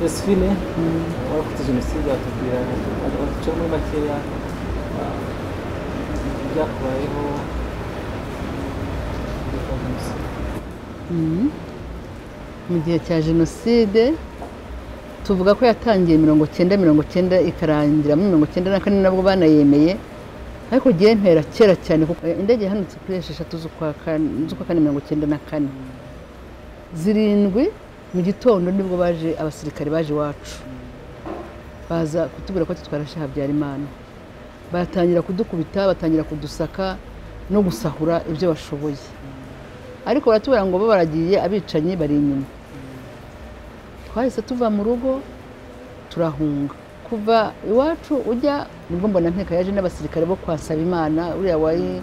Josephine warakoze jenoside atubwira abaca muri makeya ah, ibyakubayeho mbere ya jenoside. Mhm. mu gihe cya jenoside tuvuga ko yatangiye mirongo cyenda mirongo cyenda ikarangira muri mirongo cyenda na kane nabwo banayemeye ariko ugiye mpera kera cyane kuko indege yahanutse kuri esheshatu z'ukwa kane z'ukwa kane mirongo cyenda na kane zirindwi mu gitondo nibwo baje abasirikare baje iwacu baza kutubwira ko tutwara shaha habyarimana batangira kudukubita batangira kudusaka no gusahura ibyo bashoboye ariko baratubwira ngo bo baragiye abicanyi bari inyuma twahise tuva mu rugo turahunga kuva iwacu ujya nibwo mbona nteka yaje n'abasirikare bo kwasaba imana uriya wari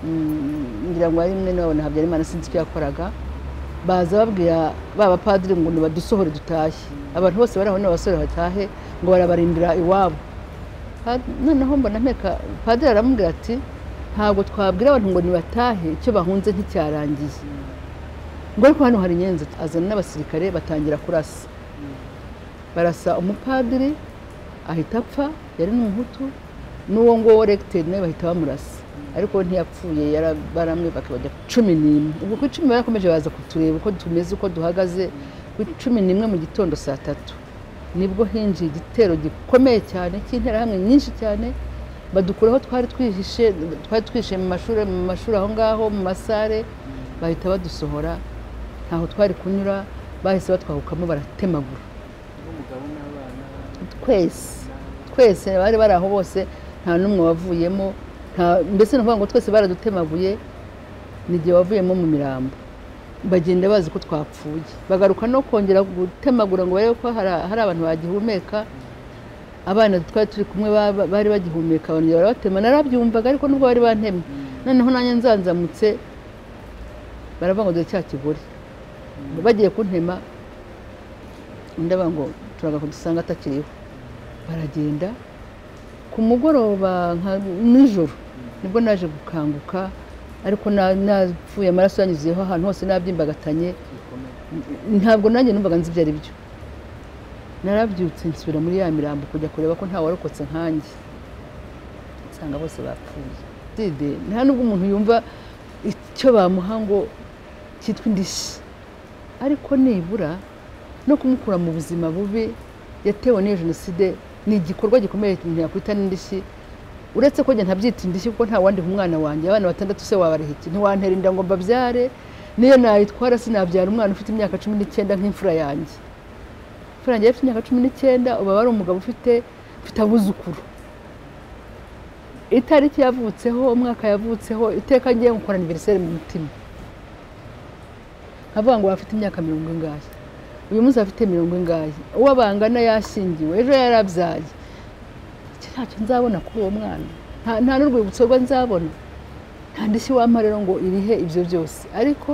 mm, ngira ngo wari mwene wabona habyarimana sinzi icyo yakoraga baza babwira ba bapadiri ngo nibadusohore dutahe abantu bose bari aho n'abasore batahe ngo barabarindira iwabo Pa- noneho mbona nteka padiri aramubwira ati ntabwo twabwira abantu ngo nibatahe icyo bahunze nticyarangiye ngo ariko hano hari inyenzi azana n'abasirikare batangira kurasa barasa umupadiri ahita apfa yari ni umuhutu n'uwo nguwo regiteri nawe bahita bamurasa ariko we ntiyapfuye yara- baramwibaka bajya ku cumi n'imwe ubwo ku icumi barakomeje baza kutureba uko tumeze uko duhagaze ku cumi n'imwe mu gitondo saa tatu nibwo hinjiye igitero gikomeye cyane cy'interahamwe nyinshi cyane badukura aho twari twihishe twari twihishe mu mashuri mu mashuri aho ngaho mu masare bahita badusohora ntaho twari kunyura bahise batwahukamo baratemagura N'umugabo n'abana twese twese bari bari aho bose nta n'umwe wavuyemo nta- mbese ni ukuvuga ngo twese baradutemaguye ni igihe wavuyemo mu mirambo bagenda bazi ko twapfuye bagaruka no kongera gutemagura ngo barebe ko hari hari abantu bagihumeka abana twari turi kumwe ba- ba- bari bagihumeka bongera barabatema narabyumvaga ariko nubwo bari bantemye noneho nanjye nzanzamutse baravuga ngo dore cya kigore bagiye kuntema ndaba ngo turaga kudusanga atakiriho baragenda ku mugoroba nka nijoro nibwo naje gukanguka ariko na- napfuye amaraso yanyuzeho ahantu hose nabyimbagatanye bikomeye ntabwo nanjye numvaga nzi ibyo ari byo narabyutse nsubira muri ya mirambo kujya kureba ko ntawarokotse nkanjye nsanga bose bapfuye Jenoside, nta nubwo umuntu yumva icyo bamuha ngo cyitwa indishyi ariko nibura no kumukura mu buzima bubi yatewe n'iyo jenoside ni igikorwa gikomeye umuntu yakwita n'indishyi uretse ko njye ntabyita indishyi kuko nta wandiha umwana wanjye abana batandatu se wabareha iki ntiwantera inda ngo mbabyare niyo nayitwara sinabyara umwana ufite imyaka cumi n'icyenda nk'imfura yanjye imfura yanjye yari ifite imyaka cumi n'icyenda uba wari umugabo ufite mfite abuzukuru itariki yavutseho umwaka yavutseho iteka ngiye gukora aniveriseri mu mutima nkavuga ngo bafite imyaka mirongo ingahe uyu munsi afite mirongo ingahe uwo bangana yashyingiwe ejo yarabyaye iki ntacyo nzabona kuri uwo mwana nta nta n'urwibutso rwe nzabona nta ndishyi wampa rero ngo irihe ibyo byose ariko